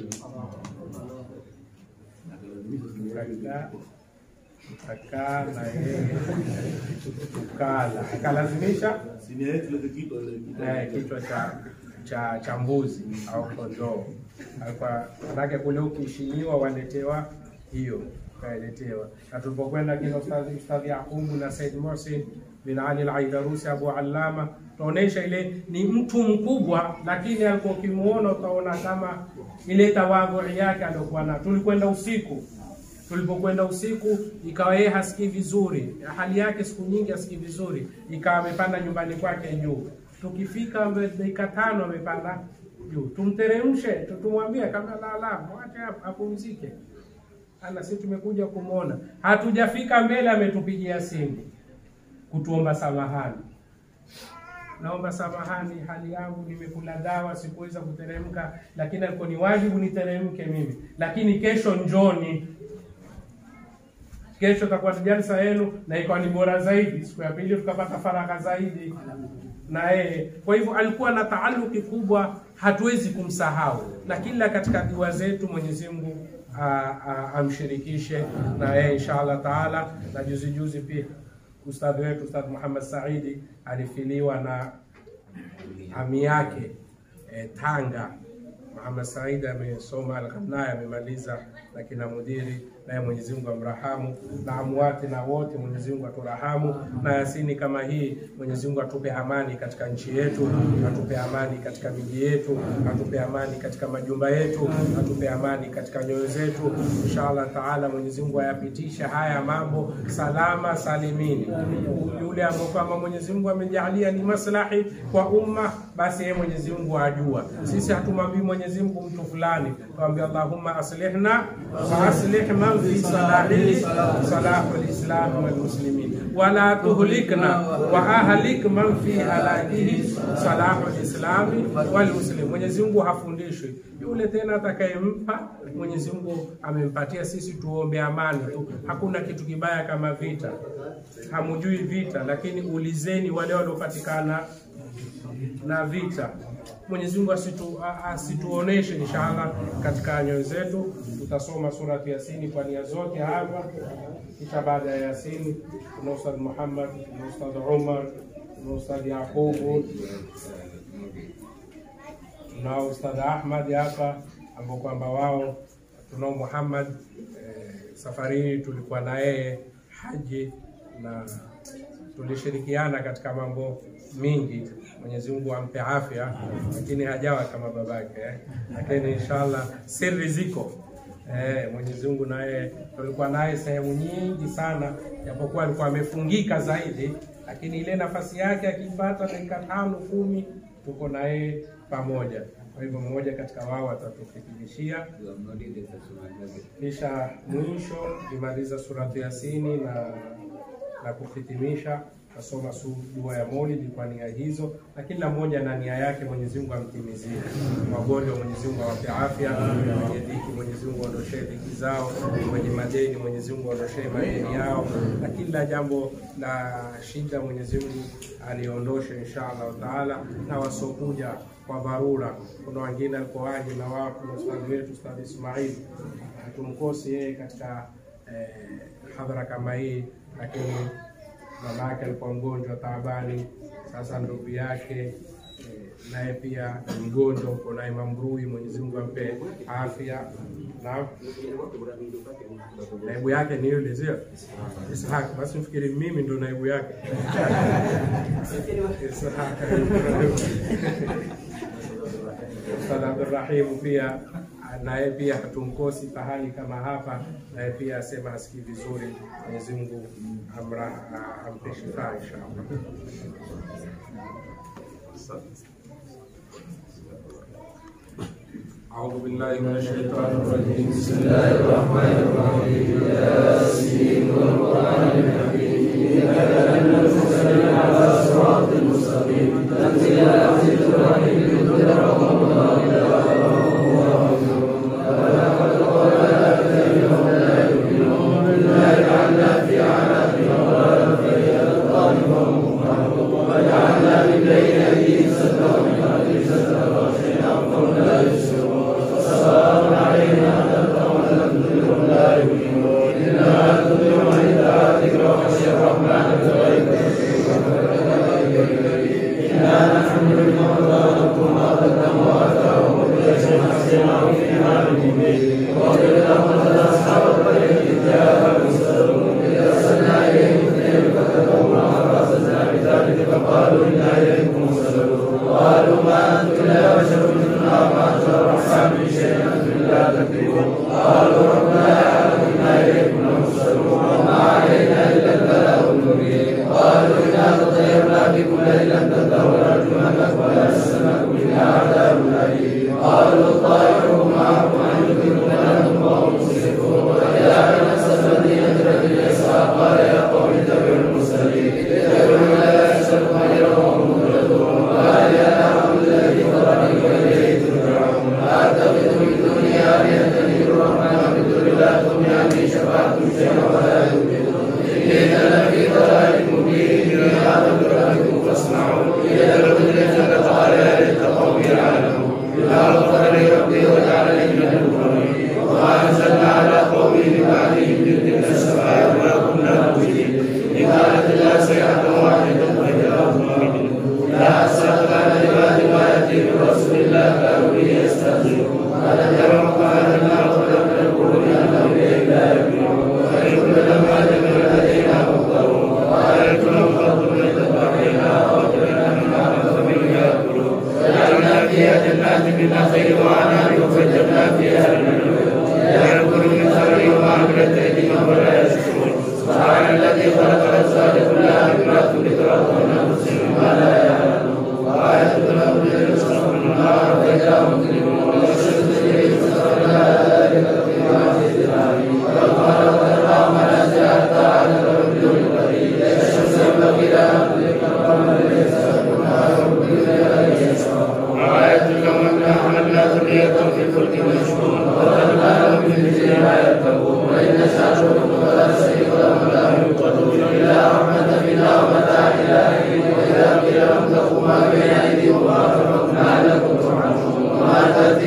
Tukakaa tukakaa na yeye tukala, akalazimisha eh, kichwa cha cha cha mbuzi au kondoo. Alikuwa manake kule ukishiniwa waletewa hiyo, kaeletewa. Na tulipokwenda kina ustadhi ustadhi Yakubu na Said Mohsin bin Ali al-Aidarusi Abu Allama, tunaonesha ile ni mtu mkubwa, lakini alikuwa ukimuona utaona kama ile tawadhu yake aliyokuwa nayo. Tulikwenda usiku tulipokwenda usiku ikawa yeye hasikii vizuri, hali yake siku nyingi hasikii vizuri, ikawa amepanda nyumbani kwake juu. Tukifika mbe- dakika tano amepanda juu, tumteremshe, tu- tumwambie kama la la, mwache hapo apumzike. Ana sisi tumekuja kumwona, hatujafika mbele, ametupigia simu kutuomba samahani naomba samahani, hali yangu nimekula dawa, sikuweza kuteremka, lakini alikuwa ni wajibu niteremke mimi, lakini kesho njoni kesho takuwa ni jalsa yenu na ikawa ni bora zaidi. Siku ya pili tukapata faragha zaidi na yeye. Kwa hivyo alikuwa na taaluki kubwa, hatuwezi kumsahau, na kila katika dua zetu Mwenyezi Mungu a- a- amshirikishe na yeye inshallah taala. Na juzi juzi pia ustadhi wetu Ustadh Muhammad Saidi alifiliwa na ami yake eh, Tanga. Muhammad Said amesoma Al-Ghanai amemaliza na kina mudiri, naye Mwenyezi Mungu amrahamu, na amwati na wote Mwenyezi Mungu aturahamu, na Yasini kama hii Mwenyezi Mungu atupe amani katika nchi yetu, atupe amani katika miji yetu, atupe amani katika majumba yetu, atupe amani katika nyoyo zetu. Inshallah taala Mwenyezi Mungu ayapitisha haya mambo salama salimini. Yule ambao kwamba Mwenyezi Mungu amejalia ni maslahi kwa umma, basi yeye Mwenyezi Mungu ajua. Sisi hatumwambii Mwenyezi Mwenyezi Mungu mtu fulani, tuambia Allahumma aslihna wa aslih man fi salahihi salahu lislami walmuslimin wala tuhlikna wa ahlik man fi halakihi salahu lislami walmuslimin. Mwenyezi Mungu hafundishwi yule tena atakayempa Mwenyezi Mungu amempatia. Sisi tuombe amani tu, hakuna kitu kibaya kama vita. Hamujui vita, lakini ulizeni wale waliopatikana na vita. Mwenyezi Mungu asitu, a- asituoneshe inshallah katika nyoyo zetu. Tutasoma surati Yasini kwa nia zote hapa, kisha baada ya Yasini tuna Ustadh Muhammad, tuna Ustadh Umar, tuna Ustadh Yaqubu, tunao Ustadh Ahmad hapa ambao kwamba wao tunao Muhammad eh, safari hii tulikuwa na yeye haji na tulishirikiana katika mambo mingi. Mwenyezi Mungu ampe afya, lakini hajawa kama babake eh. Lakini inshallah siri ziko eh, Mwenyezi Mungu naye tulikuwa naye sehemu nyingi sana, japokuwa alikuwa amefungika zaidi, lakini ile nafasi yake akipata dakika tano kumi, tuko naye pamoja. Kwa hivyo mmoja katika wao atatufikirishia kisha mwisho kimaliza surati Yasini na na kuhitimisha tasoma su- dua ya Maulidi kwa nia hizo, na kila mmoja na nia yake. Mwenyezi Mungu amtimizie wagonjwa, Mwenyezi Mungu awape afya, wenye dhiki Mwenyezi Mungu aondoshee dhiki zao, wenye madeni Mwenyezi Mungu aondoshee madeni yao, na kila jambo la shida Mwenyezi Mungu aliondoshe insha Allah taala, na wasiokuja kwa dharura. Kuna wengine alikuwa waje na wapo na ustadhi wetu Ustadhi Ismail hatumkosi yeye katika eh, hadhara kama hii, lakini mama yake alikuwa mgonjwa taabani. Sasa ndugu yake eh, naye pia ni mgonjwa, uko naye Mambrui, Mwenyezi Mungu ampe afya na naibu yake ni yule sio Ishaq. Basi mfikiri mimi ndo naibu yake Ishaq. Ustadh Abdurrahim pia naye pia hatumkosi pahali kama hapa, naye pia asema hasikii vizuri. Mwenyezi Mungu amra- ampe shifaa inshallah. أعوذ بالله من الشيطان الرجيم بسم الله الرحمن الرحيم ياسين والقرآن الحكيم إنك لمن المرسلين على صراط مستقيم تنزيل العزيز الرحيم لتنذر قوما إلى وآية لهم الصبر النار فإذا هم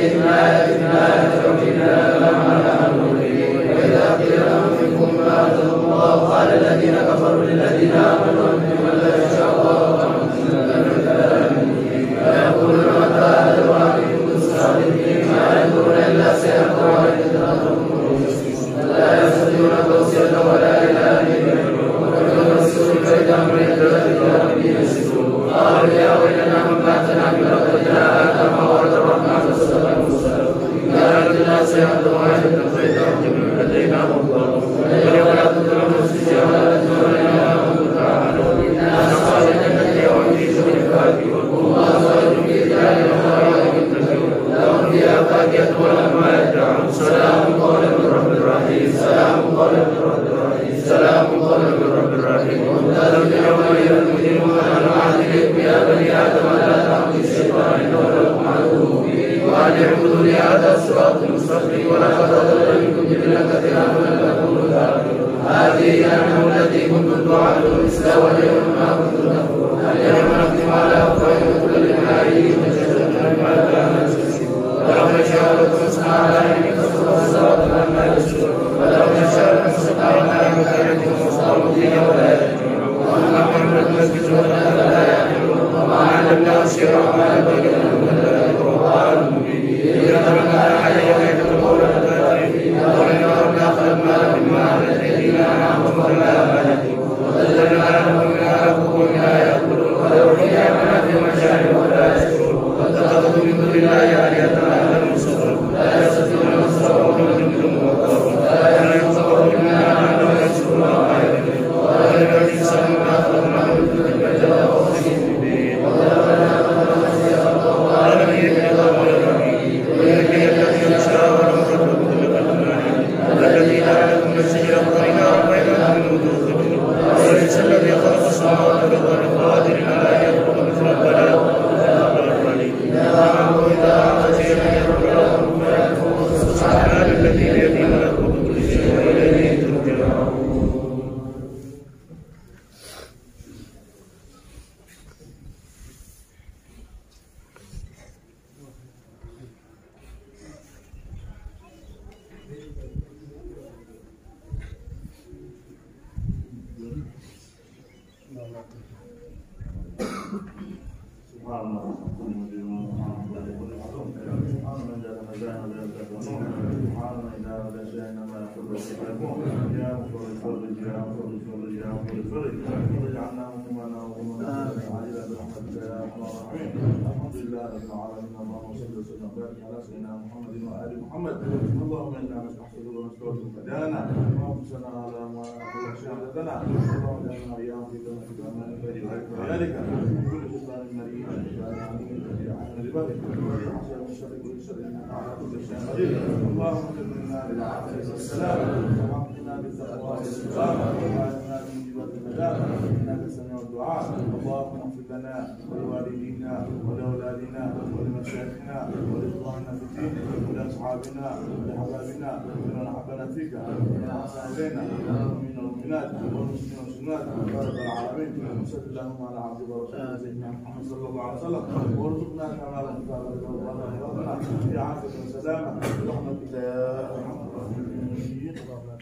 محمد اللهم انا نستحفظك ونستغفرك فدانا وانفسنا على ما كل شهادتنا اللهم اجعلنا اياهم في جنة الامان الذي ذلك من كل شيطان مريض شيطان عميق يجعلنا لبغي ويحشر من شر كل شر انك على كل شيء قدير اللهم اجعلنا للعافيه والسلام وحقنا بالتقوى والاستقامه وعافنا من جبال النداء انك سميع الدعاء اللهم اغفر لنا ولوالدينا ولاولادنا ولمشايخنا ولاخواننا في الدين ولاصحابنا ولحبابنا ومن احبنا فيك ومن احسن الينا والمؤمنين والمؤمنات والمسلمين والمسلمات يا رب العالمين وصل اللهم على عبدك ورسولك سيدنا محمد صلى الله عليه وسلم وارزقنا كمال المثابره والرحمه في عافيه وسلامه برحمتك يا ارحم الراحمين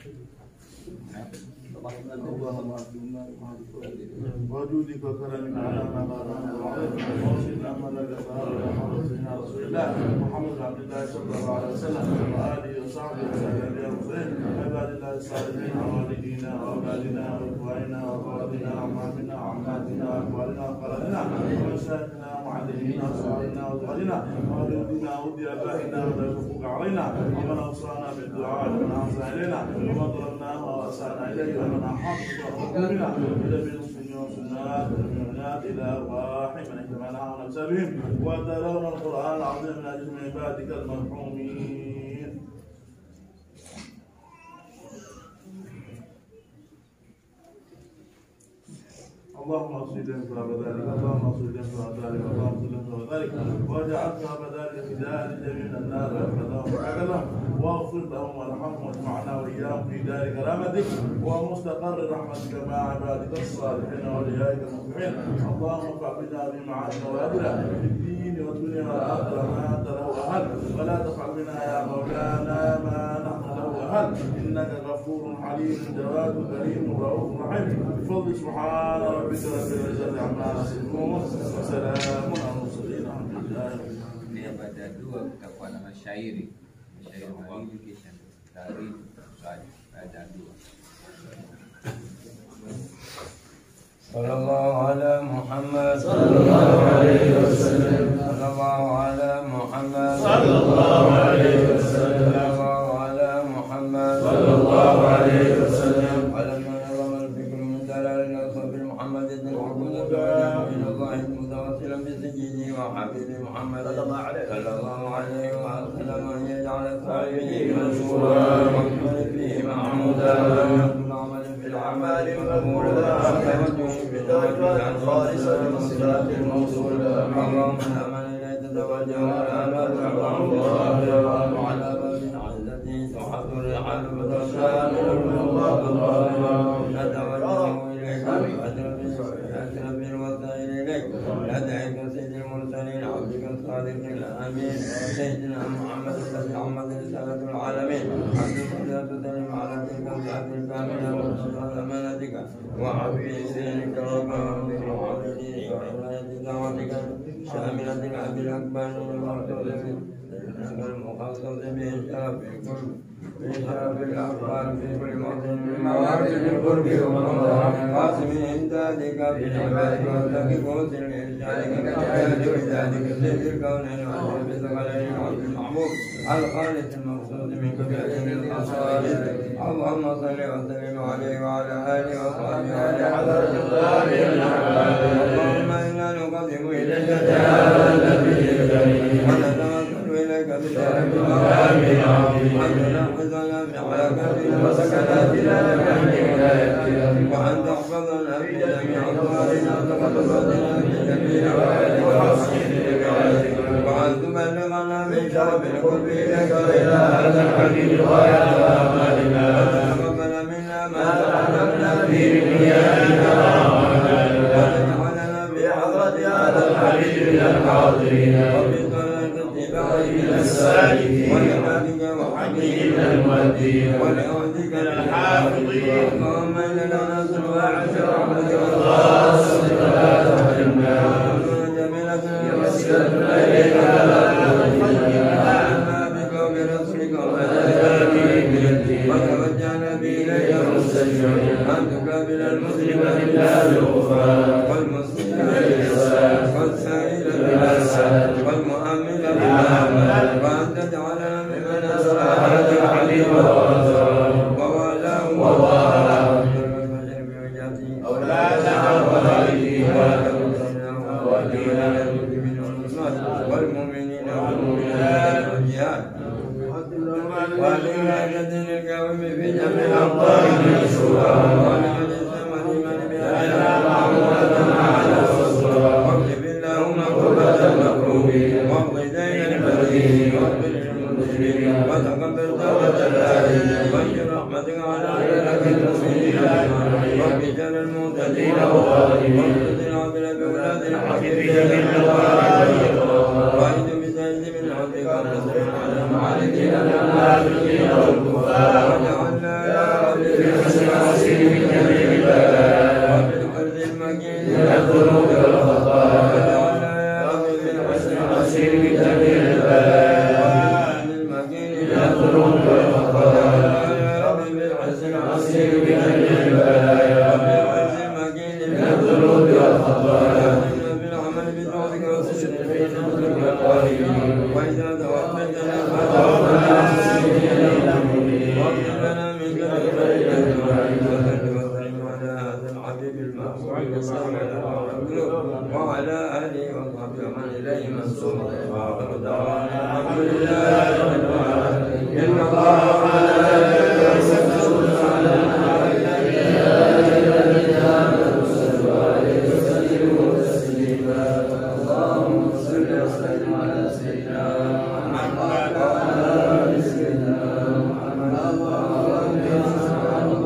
اللهم اكرمنا وجودك وكرمك على ما بارك وصلنا امل الجبار محمد سيدنا رسول الله محمد بن عبد الله صلى الله عليه وسلم واله وصحبه وسلم يا مسلم عباد الله الصالحين والدينا واولادنا واخواننا واخواتنا وعمامنا وعماتنا واخواننا وخالاتنا ومشايخنا ومعلمينا واصحابنا وازواجنا ووالدنا ودي ابائنا ولا الحقوق علينا ومن اوصانا بالدعاء ومن احسن الينا ومن ظلمناه واسانا اليه ومن احاط بنا الى بالمسلمين والسنات والمؤمنات الى ارواح من اجتمعنا ونفسهم وتلون القران العظيم من اجل من عبادك المرحومين اللهم اغفر لهم ثواب ذلك اللهم اغفر لهم ثواب ذلك اللهم اغفر لهم ثواب ذلك واجعل ثواب ذلك فداء لجميع النار واحفظهم وعافهم واغفر لهم وارحمهم واجمعنا واياهم في دار كرامتك ومستقر رحمتك مع عبادك الصالحين واوليائك المصلحين اللهم ارفع بنا بمعاد نوادنا في الدين الدين والدنيا والآخرة ما أنت له أهل ولا تفعل بنا يا مولانا ما نحن له أهل إنك غفور حليم جواد كريم رؤوف رحيم بفضل سبحان ربك رب العزة عما يصفون وسلام على المرسلين الحمد لله رب العالمين Pia baada ya dua kutakuwa na mashairi, mashairi mawili, kisha taarifu swali baada ya dua. صلى الله على محمد صلى الله عليه وسلم صلى الله على محمد صلى الله عليه وسلم صلى الله على محمد صلى الله عليه وسلم ولما نظم الفكر من دلال الاصل محمد بن عبد الله الى الله متوسلا بسجده وحبيبه محمد صلى الله عليه صلى الله عليه وسلم ان يجعل صاحبه منصورا ويكون فيه محمودا ويكون عمل في العمل مقبولا وتوجه بالتوجه خالصا للصراط الموصول اللهم امن اليك توجه الامل الله وعلى باب عزتي تحط الرحال وتشاء من الله نتوجه اليك أشرف الوسائل إليك ندعيك سيد المرسلين عبدك الصادق الأمين سيدنا محمد الذي عمد رسالة العالمين عبد الصلاة تسلم على تلك الساعة الكاملة وصلاة أمانتك وعفي سيرك ربك وعبدك وعناية دعوتك شاملة العبد الأكبر والمقصود إنك المخصص بإشراف كل بإشراف الأفعال في كل موطن من موارد القرب والمنظر قاسم إمدادك بالعباد وارتقي قوس لإرشادك كجهاد وإزادك سيد الكونين وأشرف ثقلين وعبد المحمود الخالص المقصود من كل الأصحاب اللهم صل وسلم عليه وعلى آله وصحبه وعلى حضرة اللهم إنا نقدم إليك جلال النبي الكريم ونتوسل إليك بشرف المقام العظيم أن تنقذنا بحركاتنا وسكناتنا لبحر ولايتنا وأن تحفظنا في جميع أقوالنا وتقبلنا في جميع وأن تبلغنا من شرف القرب إليك إلى هذا الحبيب غاية آمالنا وتقبل منا ما تعلمنا في دنيانا وتجعلنا بحضرة هذا الحبيب من الحاضرين وبطريقة اتباعه من السالكين ولعبادك وحقه من المؤدين ولعبدك الحافظين اللهم إننا نسأل وعشر رحمتك الخاصة فلا تحرمنا جميلة وسيلتنا إليك فلا تحرمنا بك وبرسولك وملائكتك بالدين وتوجهنا بإليك مستجيبين أن تقابل المسلم بالله بالغفران والمسلم بالإحسان والسائل بالإحسان والمؤمن بالأمل وأن تجعلنا ممن أسرى هذا الحبيب ورسوله ووالاه ووالاه أولادنا ووالدينا والدينا والمؤمنين والمؤمنات والجهاد ولولاية القوم في جميع أقطارهم مشهورا ولمن اسلم لمن بأهلنا معمولة على الصلاة واكتب اللهم قربة المكروبين واقض دين المدين واغفر للمسلمين وتقبل توبة الآلين وانشر رحمتك على عبادك المؤمنين وبشر المعتدين والظالمين واغفر بأولاد الحق في جميع الوالدين وأعد بسجد من عبدك الرسول على المعالجين المنافقين والكفار واجعلنا يا رب بحسن عسير من جميع البلاء وبالقلب المكين من الذنوب والخطايا واجعلنا يا رب بحسن عسير من جميع البلاء وبالقلب المكين من الذنوب والخطايا يا رب بالحسن عسير من جميع البلايا وبالقلب المكين من الذنوب والخطايا بالعمل بجودك وسجد في نفسك والقائمين واذا توفيتنا فتوفنا مسلمين واغفر لنا من ذنوبنا اجمعين وصل وسلم على هذا الحبيب المحبوب صلى الله عليه وسلم وعلى اله وصحبه ومن اليه منسوب واخر دعوانا الحمد لله رب العالمين ان الله وملائكته يصلون على النبي يا ايها الذين امنوا صلوا عليه وسلموا تسليما اللهم صل وسلم على سيدنا محمد وعلى ال سيدنا محمد اللهم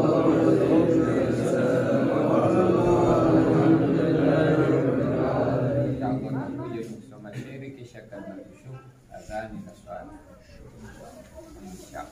Kuja kusoma shairi kisha na swali insha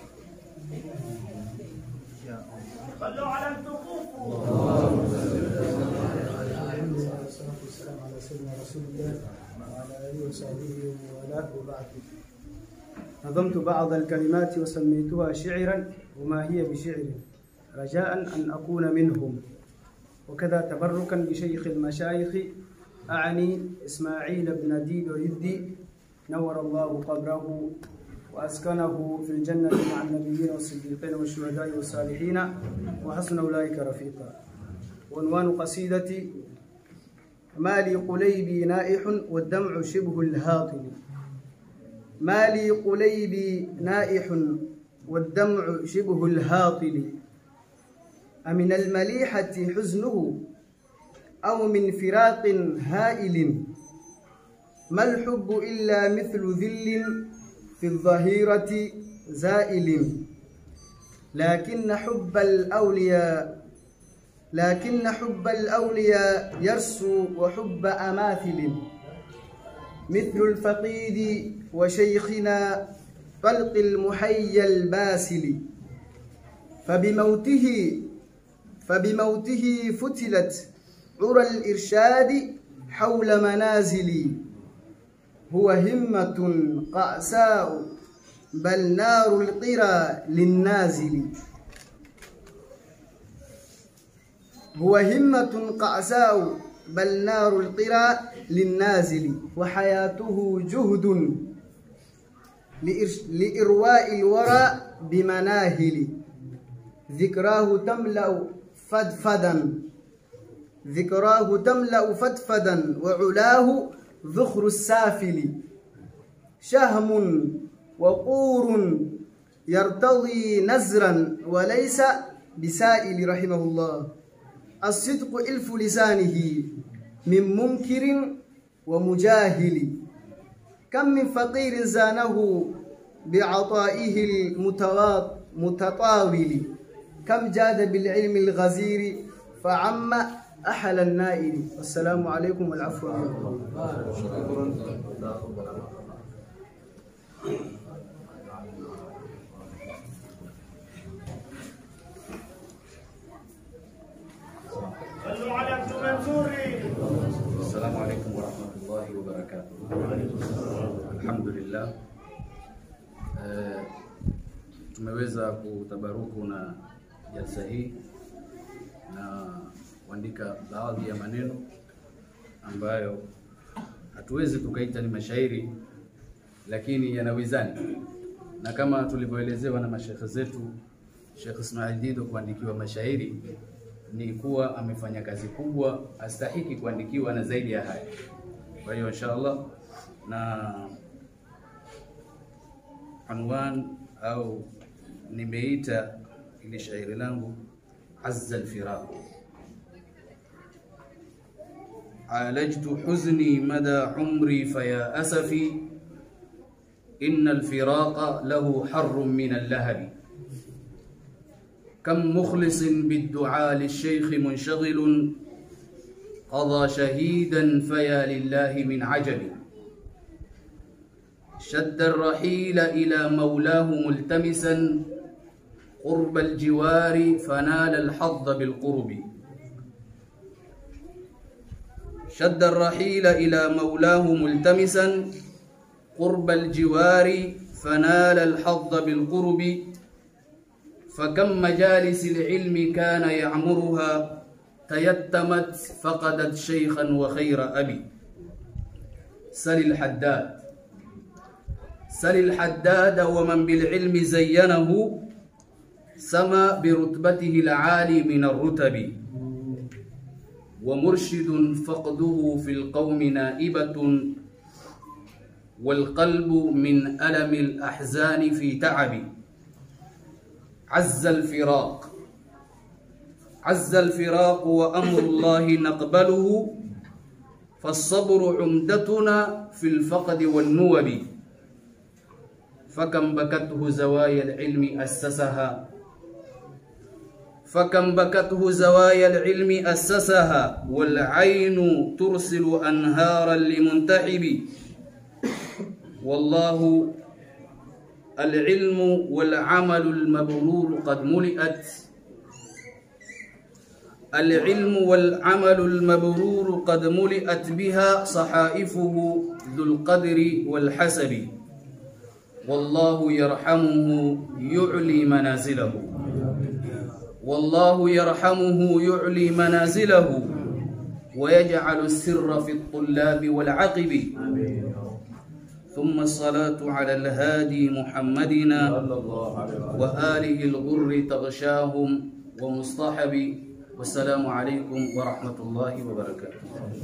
والصلاة والسلام على سيدنا رسول الله وعلى آله وصحبه وموالاه وبعد نظمت بعض الكلمات وسميتها شعرا وما هي بشعر رجاء أن أكون منهم وكذا تبركا بشيخ المشايخ أعني إسماعيل بن ديدو يدي نور الله قبره وأسكنه في الجنة مع النبيين والصديقين والشهداء والصالحين وحسن أولئك رفيقا عنوان قصيدتي مالي قليبي نائح والدمع شبه الهاطل مالي قليبي نائح والدمع شبه الهاطل أمن المليحة حزنه أو من فراق هائل ما الحب إلا مثل ذل في الظهيرة زائل لكن حب الأولياء لكن حب الأولياء يرسو وحب أماثل مثل الفقيد وشيخنا طلق المحيى الباسل فبموته فبموته فتلت عرى الإرشاد حول منازلي هو همة قأساء بل نار القرى للنازل هو همة قعساء بل نار القرى للنازل وحياته جهد لإرش- لإرواء الورى بمناهل ذكراه تملأ فدفدا ذكراه تملأ فدفدا وعلاه ذخر السافل شهم وقور يرتضي نزرا وليس بسائل رحمه الله الصدق إلف لسانه من منكر ومجاهل كم من فقير زانه بعطائه المتطاول كم جاد بالعلم الغزير فعم أحل النائل والسلام عليكم والعفو عنكم Assalamu alaikum warahmatullahi wabarakatuh. Alhamdulillah, eh, tumeweza kutabaruku na jalsa hii na kuandika baadhi ya maneno ambayo hatuwezi tukaita ni mashairi, lakini yana wizani, na kama tulivyoelezewa na mashekhe zetu, Sheikh Ismail Dido kuandikiwa mashairi ni kuwa amefanya kazi kubwa, astahiki kuandikiwa na zaidi ya haya. Kwa hiyo inshallah, na anwan au nimeita ili shairi langu azza alfiraq عالجت حزني مدى عمري فيا أسفي إن الفراق له حر من اللهب كم مخلص بالدعاء للشيخ منشغل قضى شهيدا فيا لله من عجب شد الرحيل إلى مولاه ملتمسا قرب الجوار فنال الحظ بالقرب شد الرحيل إلى مولاه ملتمسا قرب الجوار فنال الحظ بالقرب فكم مجالس العلم كان يعمرها تيتمت فقدت شيخا وخير أبي سل الحداد سل الحداد ومن بالعلم زينه سما برتبته العالي من الرتب ومرشد فقده في القوم نائبة والقلب من ألم الأحزان في تعب عز الفراق عز الفراق وأمر الله نقبله فالصبر عمدتنا في الفقد والنوب فكم بكته زوايا العلم أسسها فكم بكته زوايا العلم أسسها والعين ترسل أنهارا لمنتحب والله العلم والعمل المبرور قد ملئت العلم والعمل المبرور قد ملئت بها صحائفه ذو القدر والحسب والله يرحمه يعلي منازله والله يرحمه يعلي منازله ويجعل السر في الطلاب والعقب ثم الصلاة على الهادي محمدنا وآله الغر تغشاهم ومصطحب والسلام عليكم ورحمة الله وبركاته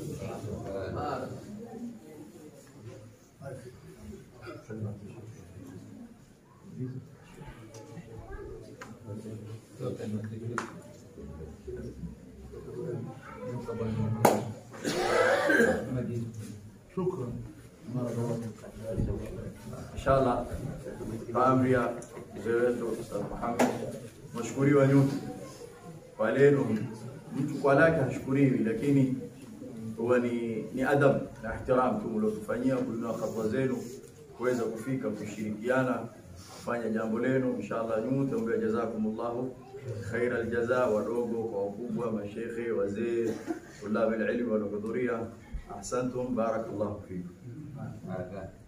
inshallah kwa amri ya mzee wetu Ustadh Muhammad mashukuriwa nyote kwa lenu mtu kwa lake hashukuriwi lakini huwa ni, ni adab na ihtiram tu mliotufanyia kuinua hatua zenu kuweza kufika kushirikiana kufanya jambo lenu inshallah nyote mbea jazakumullahu khaira aljaza wadogo kwa wakubwa mashekhe wazee tulab alilmi waliohudhuria ahsantum barakallahu fikum Barakallah.